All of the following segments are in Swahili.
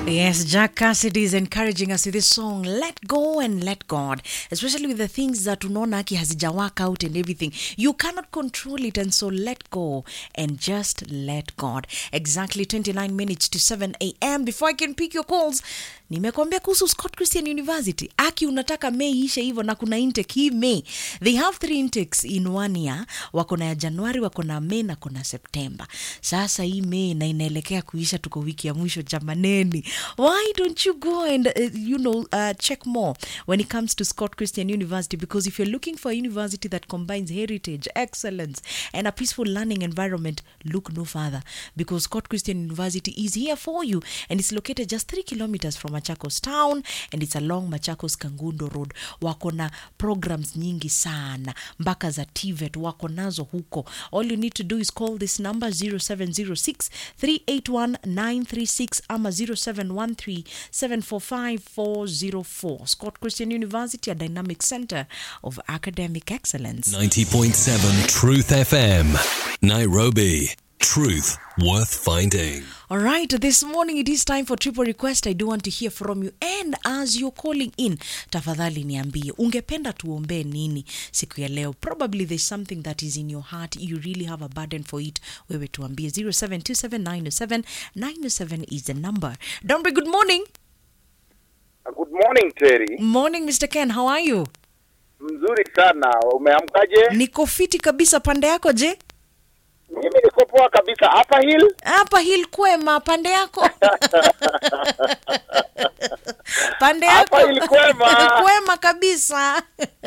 Yes, Jack Cassidy is encouraging us with this song, Let Go and Let God, especially with the things that unaona aki hazija work out and everything. You cannot control it, and so let go and just let God. Exactly 29 minutes to 7 a.m. Before I can pick your calls, nimekwambia kuhusu Scott Christian University. Aki unataka Mei ishe hivyo na kuna intake hii Mei. They have three intakes in one year. Wako na ya Januari, wako na Mei na kuna Septemba. Sasa hii Mei na inaelekea kuisha, tuko wiki ya mwisho jamaneni. Why don't you go and uh, you know uh, check more when it comes to Scott Christian University? Because if you're looking for a university that combines heritage, excellence, and a peaceful learning environment, look no further. Because Scott Christian University is here for you, and it's located just three kilometers from Machakos town, and it's along Machakos Kangundo Road. Wako na programs nyingi sana mpaka za TVET wako nazo huko. All you need to do is call this number 0706 381 936 ama 0713 745 404. Scott Christian University, a dynamic center of academic excellence. 90.7 Truth FM. Nairobi. Truth worth finding. All right, this morning it is time for triple request. I do want to hear from you. And as you're calling in, tafadhali niambie, ungependa tuombee nini siku ya leo? Probably there's something that is in your heart. You really have a burden for it. Wewe tuambie 0727907907 is the number. Dombre, good morning. Good morning Terry. Morning, Mr. Ken. How are you? Mzuri sana. Umeamkaje? Niko fiti kabisa. Pande yako je? Mimi niko poa kabisa. Hapa hill Hapa hil kwema. Pande yako? Pande yako? Hapa hill kwema. kwema kabisa.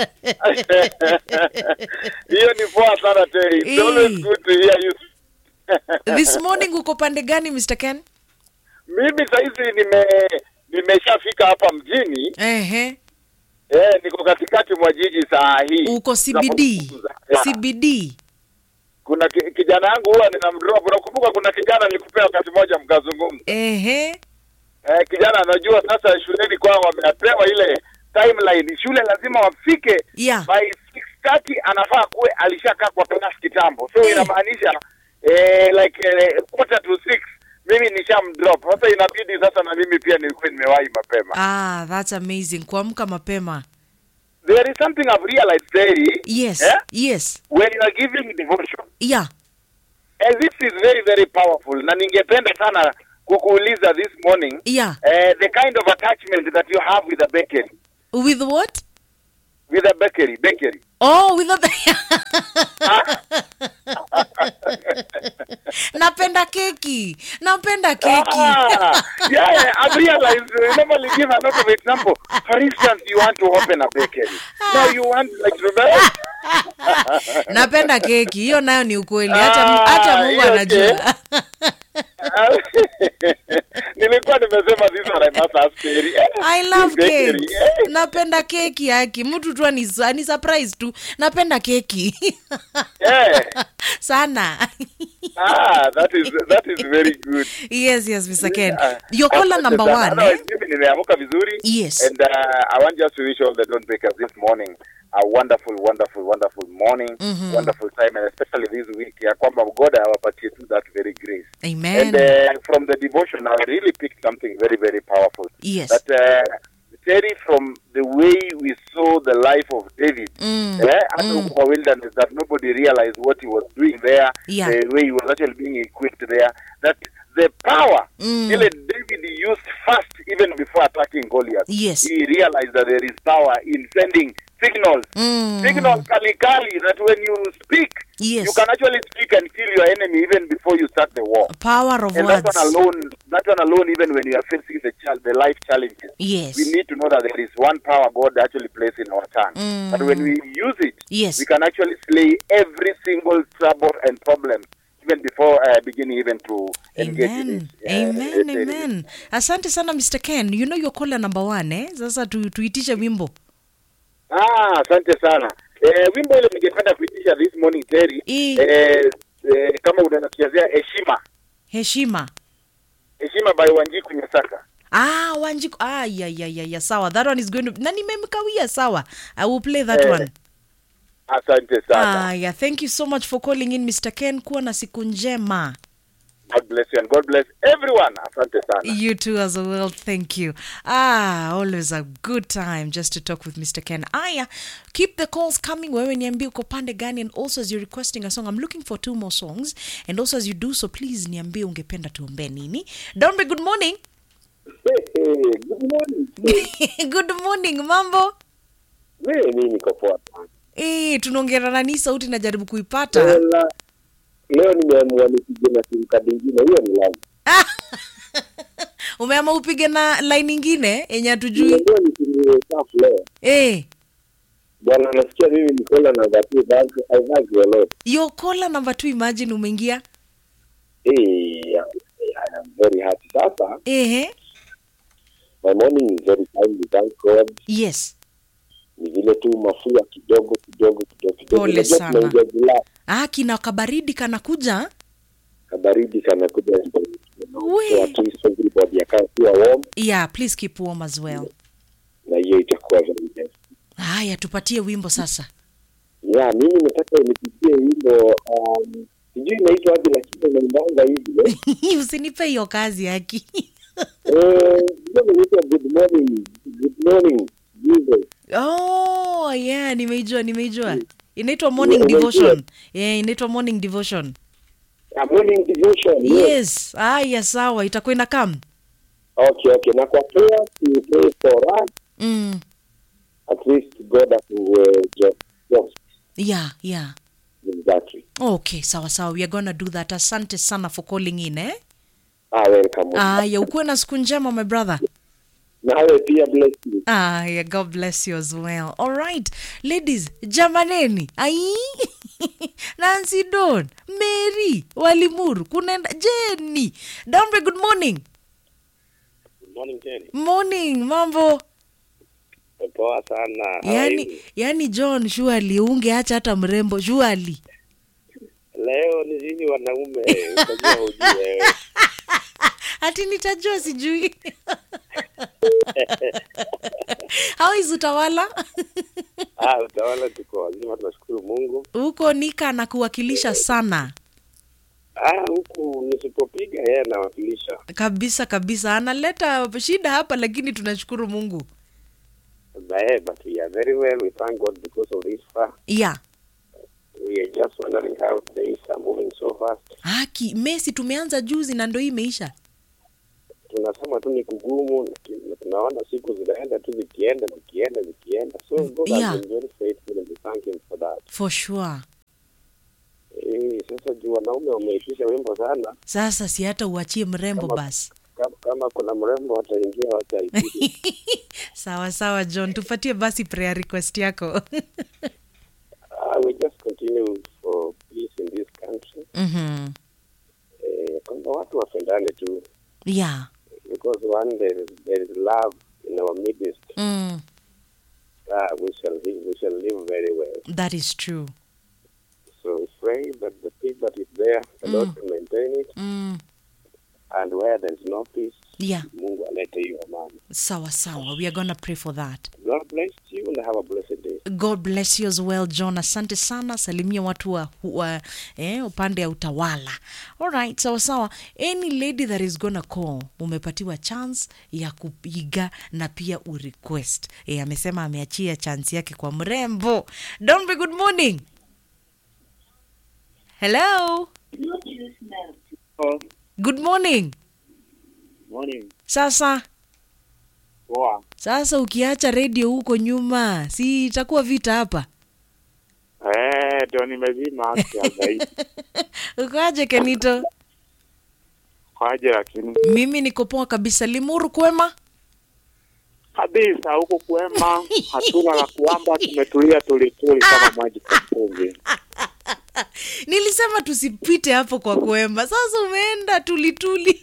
hiyo ni poa sana Terry. It's Eh. always good to hear you. This morning uko pande gani Mr. Ken? Mimi saizi nime nimeshafika hapa mjini Ehe. eh, niko katikati mwa jiji saa hii. Uko CBD. Tunapozungumza. Yeah. CBD. Kuna ki, kijana yangu huwa ninamdrop. Unakumbuka kuna kijana nilikupea wakati mmoja mkazungumza. Ehe. Eh, kijana anajua sasa shuleni kwao wamepewa ile timeline. Shule lazima wafike Yeah. by 6:30 anafaa kuwe alishakaa kwa class kitambo so Eh. inamaanisha eh, like eh, quarter to six mimi nishamdrop sasa inabidi sasa na mimi pia nilikuwa nimewahi mapema Ah, that's amazing. Kuamka mapema. there is something I've realized Terry, Yes. eh, Yes. when you are giving devotion Yeah. and this is very very powerful na ningependa sana kukuuliza this morning Yeah. eh, the kind of attachment that you have with a bakery With what? with a bakery bakery Oh, with a Napenda keki. Napenda keki. Ah, yeah, I've realized you normally give a lot of example. For instance, you want to open a bakery. Now you want like to Napenda keki. Hiyo nayo ni ukweli. Acha Ah, acha Mungu hiyo anajua. Nilikuwa nimesema this one I must ask Terry. Eh, I love bakery, cake. eh. Napenda keki yaki. Mtu tu ani ani surprise tu. Napenda keki. Eh. Sana. Ah, that is that is very good. yes, yes, Mr. Ken. Ah, Your caller asante number sana. one. Otherwise, Eh? mimi nimeamka vizuri. Yes. And uh, I want just to wish all the don't bakers this morning a wonderful wonderful wonderful morning wonderful time and especially this week ya kwamba God awapatie tu that very grace Amen. and uh, from the devotion I really picked something very very powerful Yes. that uh, Terry from the way we saw the life of David Mm. eh, hata huko kwa wilderness that nobody realized what he was doing there Yeah. the way he was actually being equipped there that the power Mm. ile David used first even before attacking Goliath Yes. he realized that there is power in sending signals Mm. signals kali kali that when you speak Yes. you can actually speak and kill your enemy even before you start the war Power of and words. that one alone that one alone even when you are facing the chal- the life challenges Yes. we need to know that there is one power God actually placed in our tongue. Mm. But when we use it, Yes. we can actually slay every single trouble and problem even before uh, beginning even to engage in Amen. it. Uh, Amen. uh, Amen. Asante sana Mr. Ken. You know your caller number one, eh? Sasa tu, tuitishe wimbo. Ah, asante sana. Eh, wimbo ile ningependa kuitisha this morning Terry. Eh. Eh, eh, kama unanichezea heshima. Heshima. Heshima by Wanjiku Nyasaka. Ah, Wanjiku. Ah, yeah, yeah, yeah, yeah. Sawa. That one is going to Na nimemkawia sawa. I will play that Eh, one. Asante sana. Ah, yeah. Thank you so much for calling in Mr. Ken. Kuwa na siku njema. God bless you and God bless everyone. Asante sana. You too, as well. Thank you. Ah, always a good time just to talk with Mr. Ken. Aya, keep the calls coming. Wewe niambie uko pande gani, and also as you're requesting a song, I'm looking for two more songs. And also as you do so, please niambie ungependa tuombe nini. Dombe, good morning. Good morning. good morning, mambo. Wewe mimi niko poa sana. Eh, tunaongea na nani? Sauti najaribu kuipata. Tena leo nimeamua nipige na simu kadi ingine, hiyo ni lazima. Umeama upige na line ingine yenye hatujui. Nimeamua nitumie safu leo. Eh, Bwana nasikia mimi nikola na dhati bag I thank you a lot. your caller number two, imagine umeingia. Eh, I am very happy. Sasa Ehe. my morning is very fine, we thank God. Yes. Ni vile tu mafua kidogo kidogo kidogo kidogo. Pole Unajua sana. tunaingia Julai, Ah, kina kabaridi kanakuja. kabaridi kanakuja. We. So at least everybody akae kuwa warm Yeah, please keep warm as well. na hiyo itakuwa very best. Haya, tupatie wimbo sasa. ya mimi nataka nipigie wimbo um, sijui inaitwa aje lakini naimbanga hivi eh. Usinipe hiyo kazi haki. Eh, wimbo inaitwa good morning good morning Jesus oh, yeah, nimeijua, nimeijua. Inaitwa morning Yeah, umeijua. devotion. Yeah, inaitwa morning devotion. a morning devotion yes. Yes. Haya, sawa, itakuwa ina come. okay okay na kwa prayer to pray for us Mm. at least God afungue job jobs Yeah, yeah. exactly Okay, sawa sawa. We are gonna do that. Asante sana for calling in, eh? ah welcome Aya, ukuwe na siku njema my brother. nawe pia bless you Aya, God bless you as well. All right, ladies, jamaneni. Ai. Nancy Don, Mary, Walimuru, kunaenda Jenny. Dombe, good morning. good morning Jenny Morning, mambo. poa sana Yani, yani John, surely ungeacha hata mrembo, surely. leo ni sisi wanaume utajua ujue Ati nitajua sijui. How is utawala? ah utawala tuko wazima tunashukuru Mungu Huko Nika anakuwakilisha sana. Ah, huku nisipopiga yeye anawakilisha. Kabisa kabisa. Analeta shida hapa lakini tunashukuru Mungu. Eh, but we are very well. We thank God because of this far. Yeah. We are just wondering how days are moving so fast. Haki, Messi tumeanza juzi na ndo hii imeisha. Tunasema tu ni kugumu, lakini tunaona siku zinaenda tu zikienda zikienda zikienda. So God Yeah. has been very faithful and we thank him for that. For sure. Eh, sasa juu wanaume wameitisha wimbo sana. Sasa si hata uachie mrembo Kama- basi. Kama, kama kuna mrembo wataingia wataipige. Sawa sawa John, tupatie basi prayer request yako. Ah, we just continue for peace in this country. mhm. Eh, kwamba watu wapendane tu. Yeah. because one there is, there is love in our midst Mm, uh, we shall live we shall live very well that is true. so we pray that the peace that is there the lord will maintain it Mm, and where there is no peace yeah. mungu alete hiyo amani Sawa sawa. We are going to pray for that. god bless you and have a blessed day God bless you as well John. Asante sana, salimia watu wa, wa eh, upande ya utawala. Alright, sawa sawa. Any lady that is gonna call, umepatiwa chance ya kupiga na pia urequest. Eh, amesema ameachia chance yake kwa mrembo. Dombe, good morning. Hello. Good morning. morning Sasa poa sasa ukiacha redio huko nyuma, si itakuwa vita hapa? eh ndio nimezima zaidi Ukoaje Kenito? kwaje lakini Mimi niko poa kabisa. Limuru kwema? kabisa huko kwema hatuna la kuamba tumetulia tulituli kama maji kwa mtungi Nilisema tusipite hapo kwa kwema. Sasa umeenda tulituli.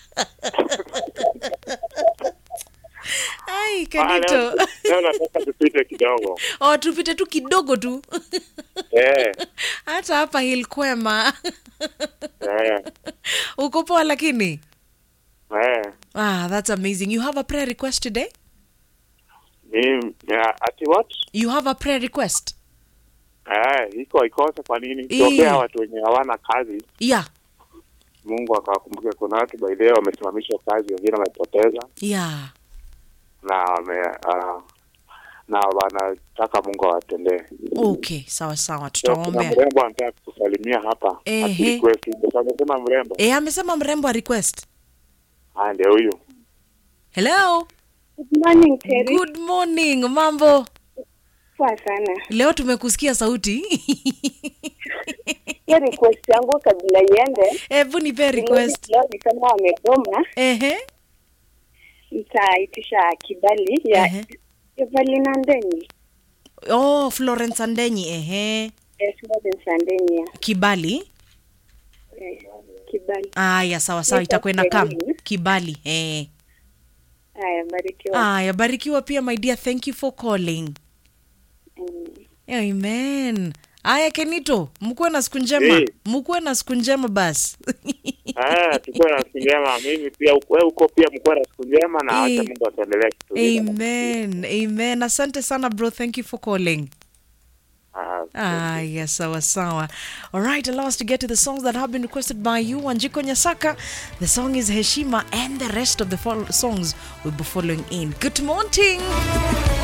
Ai, Kenito. leo nataka tupite kidogo Oh, tupite tu kidogo tu. eh Hata hapa Hill kwema. eh Uko poa lakini? eh Ah, that's amazing. You have a prayer request today? Mimi, ya, ati what? You have a prayer request? Eh, iko ikose kwa nini? Eh. Tuombea watu wenye hawana kazi. Yeah. Mungu akawakumbuke. Kuna watu by the way wamesimamishwa kazi, wengine wamepoteza yeah na wame uh, na wanataka Mungu awatendee. okay sawa sawa So, kuna tutawaombea mrembo anataka kusalimia hapa Ehe. akirequest wimbo. amesema mrembo e, amesema mrembo a request haya, ndio huyu hello Good morning, Terry. good morning mambo Poa sana. leo tumekusikia sauti Hiyo request yangu kabla iende, hebu nipe request leo ni kama wamegoma, ehe nitaitisha kibali ya Ehe. Evelyn Andeni. oh florence andenyi ehe Eh, Florence Andeni ya. kibali Eh, kibali. aya sawa sawa Naitwa itakwenda kam Celine. kibali eh. Haya, barikiwa. aya barikiwa pia my dear thank you for calling Mm. amen aya kenito mkuwe na siku njema Eh. mkuwe na siku njema basi Ah, tukuwe na siku njema. Mimi pia wewe huko pia mkuwe na siku njema na acha Eh. Mungu ataendelea kutulinda. amen amen asante sana bro thank you for calling Ah, aya sawa sawa alright allow us to get to the songs that have been requested by you wanjiko nyasaka the song is heshima and the rest of the fol- songs will be following in good morning